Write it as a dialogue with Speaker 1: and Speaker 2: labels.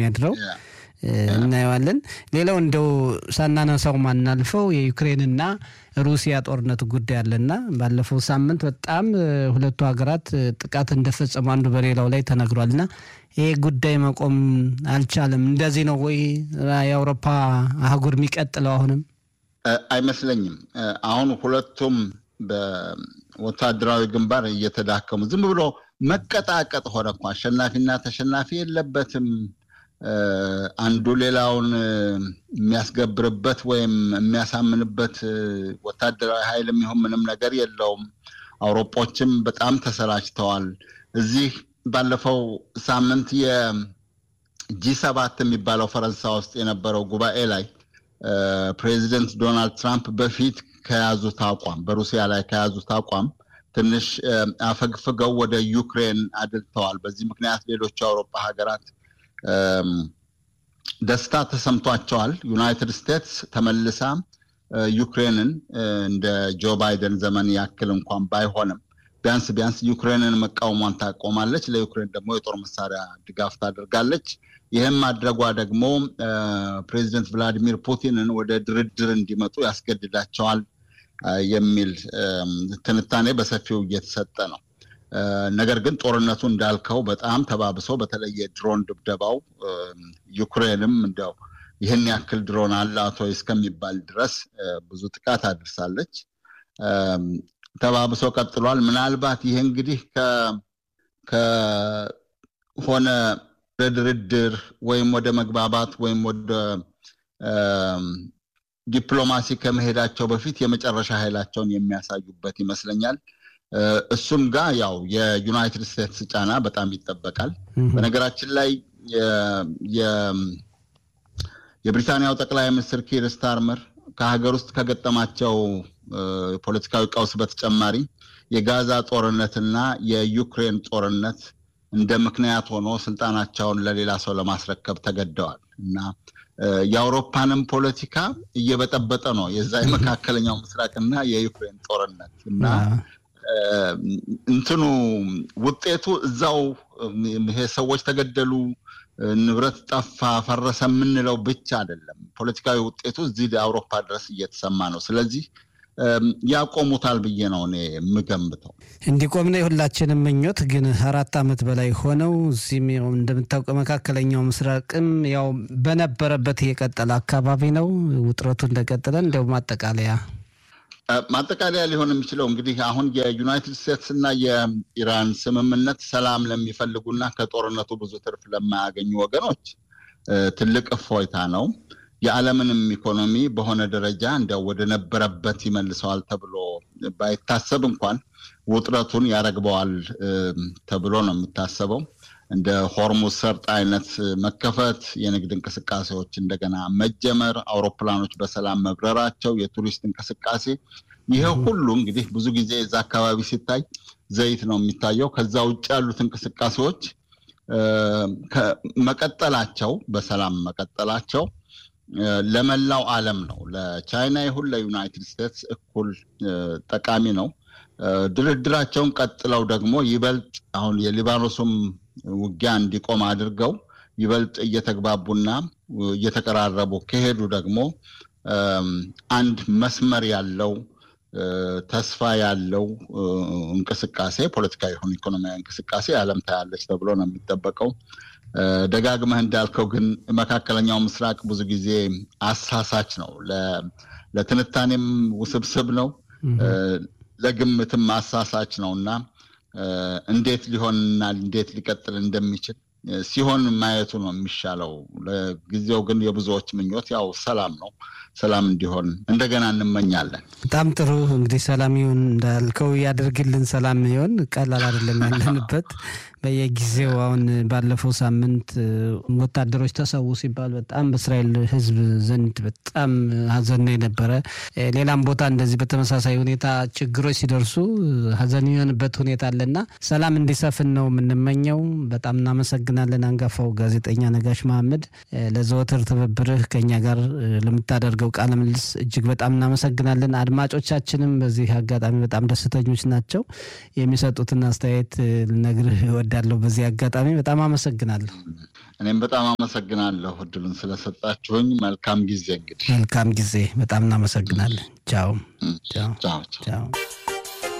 Speaker 1: የሚያድረው እናየዋለን። ሌላው እንደው ሳናነሳው ማናልፈው የዩክሬንና ሩሲያ ጦርነት ጉዳይ አለና ባለፈው ሳምንት በጣም ሁለቱ ሀገራት ጥቃት እንደፈጸሙ አንዱ በሌላው ላይ ተነግሯልና ይሄ ጉዳይ መቆም አልቻለም። እንደዚህ ነው ወይ የአውሮፓ አህጉር የሚቀጥለው? አሁንም
Speaker 2: አይመስለኝም። አሁን ሁለቱም በወታደራዊ ግንባር እየተዳከሙ ዝም ብሎ መቀጣቀጥ ሆነ እኮ አሸናፊና ተሸናፊ የለበትም። አንዱ ሌላውን የሚያስገብርበት ወይም የሚያሳምንበት ወታደራዊ ኃይል የሚሆን ምንም ነገር የለውም። አውሮጶችም በጣም ተሰላችተዋል። እዚህ ባለፈው ሳምንት የጂ ሰባት የሚባለው ፈረንሳይ ውስጥ የነበረው ጉባኤ ላይ ፕሬዚደንት ዶናልድ ትራምፕ በፊት ከያዙት አቋም በሩሲያ ላይ ከያዙት አቋም ትንሽ አፈግፍገው ወደ ዩክሬን አድልተዋል። በዚህ ምክንያት ሌሎቹ የአውሮፓ ሀገራት ደስታ ተሰምቷቸዋል። ዩናይትድ ስቴትስ ተመልሳ ዩክሬንን እንደ ጆ ባይደን ዘመን ያክል እንኳን ባይሆንም ቢያንስ ቢያንስ ዩክሬንን መቃወሟን ታቆማለች። ለዩክሬን ደግሞ የጦር መሳሪያ ድጋፍ ታደርጋለች። ይህም ማድረጓ ደግሞ ፕሬዚደንት ቭላዲሚር ፑቲንን ወደ ድርድር እንዲመጡ ያስገድዳቸዋል የሚል ትንታኔ በሰፊው እየተሰጠ ነው። ነገር ግን ጦርነቱ እንዳልከው በጣም ተባብሶ በተለይ የድሮን ድብደባው ዩክሬንም እንዲያው ይህን ያክል ድሮን አላት ወይ እስከሚባል ድረስ ብዙ ጥቃት አድርሳለች። ተባብሶ ቀጥሏል። ምናልባት ይህ እንግዲህ ከሆነ ወደ ድርድር ወይም ወደ መግባባት ወይም ወደ ዲፕሎማሲ ከመሄዳቸው በፊት የመጨረሻ ኃይላቸውን የሚያሳዩበት ይመስለኛል። እሱም ጋር ያው የዩናይትድ ስቴትስ ጫና በጣም ይጠበቃል። በነገራችን ላይ የብሪታንያው ጠቅላይ ሚኒስትር ኪር ስታርመር ከሀገር ውስጥ ከገጠማቸው ፖለቲካዊ ቀውስ በተጨማሪ የጋዛ ጦርነትና የዩክሬን ጦርነት እንደ ምክንያት ሆኖ ስልጣናቸውን ለሌላ ሰው ለማስረከብ ተገደዋል እና የአውሮፓንም ፖለቲካ እየበጠበጠ ነው የዛ የመካከለኛው ምስራቅና የዩክሬን ጦርነት እና እንትኑ ውጤቱ እዛው ይሄ ሰዎች ተገደሉ፣ ንብረት ጠፋ፣ ፈረሰ የምንለው ብቻ አይደለም። ፖለቲካዊ ውጤቱ እዚህ አውሮፓ ድረስ እየተሰማ ነው። ስለዚህ ያቆሙታል ብዬ ነው እኔ የምገምተው።
Speaker 1: እንዲቆም ነው የሁላችንም ምኞት። ግን አራት ዓመት በላይ ሆነው እዚህም እንደምታውቀው መካከለኛው ምስራቅም ያው በነበረበት የቀጠለ አካባቢ ነው። ውጥረቱ እንደቀጠለ እንዲያው ማጠቃለያ
Speaker 2: ማጠቃለያ ሊሆን የሚችለው እንግዲህ አሁን የዩናይትድ ስቴትስ እና የኢራን ስምምነት ሰላም ለሚፈልጉና ከጦርነቱ ብዙ ትርፍ ለማያገኙ ወገኖች ትልቅ እፎይታ ነው። የዓለምንም ኢኮኖሚ በሆነ ደረጃ እንዲያው ወደ ነበረበት ይመልሰዋል ተብሎ ባይታሰብ እንኳን ውጥረቱን ያረግበዋል ተብሎ ነው የሚታሰበው። እንደ ሆርሙዝ ሰርጥ አይነት መከፈት፣ የንግድ እንቅስቃሴዎች እንደገና መጀመር፣ አውሮፕላኖች በሰላም መብረራቸው፣ የቱሪስት እንቅስቃሴ፣ ይሄ ሁሉ እንግዲህ ብዙ ጊዜ እዛ አካባቢ ሲታይ ዘይት ነው የሚታየው። ከዛ ውጭ ያሉት እንቅስቃሴዎች መቀጠላቸው በሰላም መቀጠላቸው ለመላው ዓለም ነው። ለቻይና ይሁን ለዩናይትድ ስቴትስ እኩል ጠቃሚ ነው። ድርድራቸውን ቀጥለው ደግሞ ይበልጥ አሁን የሊባኖሱም ውጊያ እንዲቆም አድርገው ይበልጥ እየተግባቡና እየተቀራረቡ ከሄዱ ደግሞ አንድ መስመር ያለው ተስፋ ያለው እንቅስቃሴ ፖለቲካዊ ይሁን ኢኮኖሚያዊ እንቅስቃሴ ዓለም ታያለች ተብሎ ነው የሚጠበቀው። ደጋግመህ እንዳልከው ግን መካከለኛው ምስራቅ ብዙ ጊዜ አሳሳች ነው። ለትንታኔም ውስብስብ ነው፣ ለግምትም አሳሳች ነው እና እንዴት ሊሆንና እንዴት ሊቀጥል እንደሚችል ሲሆን ማየቱ ነው የሚሻለው። ለጊዜው ግን የብዙዎች ምኞት ያው ሰላም ነው። ሰላም እንዲሆን እንደገና እንመኛለን።
Speaker 1: በጣም ጥሩ እንግዲህ ሰላም ይሁን እንዳልከው ያደርግልን። ሰላም ይሆን ቀላል አይደለም ያለንበት በየጊዜው አሁን ባለፈው ሳምንት ወታደሮች ተሰዉ ሲባል በጣም በእስራኤል ሕዝብ ዘንድ በጣም ሀዘን ነው የነበረ። ሌላም ቦታ እንደዚህ በተመሳሳይ ሁኔታ ችግሮች ሲደርሱ ሀዘን የሆንበት ሁኔታ አለና ሰላም እንዲሰፍን ነው የምንመኘው። በጣም እናመሰግናለን። አንጋፋው ጋዜጠኛ ነጋሽ መሐመድ ለዘወትር ትብብርህ ከኛ ጋር ለምታደርገው ቃለ ምልልስ እጅግ በጣም እናመሰግናለን። አድማጮቻችንም በዚህ አጋጣሚ በጣም ደስተኞች ናቸው። የሚሰጡትን አስተያየት ልነግርህ እወዳለሁ። እወዳለሁ። በዚህ አጋጣሚ በጣም አመሰግናለሁ።
Speaker 2: እኔም በጣም አመሰግናለሁ እድሉን ስለሰጣችሁኝ። መልካም ጊዜ እንግዲህ
Speaker 1: መልካም ጊዜ። በጣም እናመሰግናለን። ቻው
Speaker 2: ቻው ቻው።
Speaker 1: ቻው።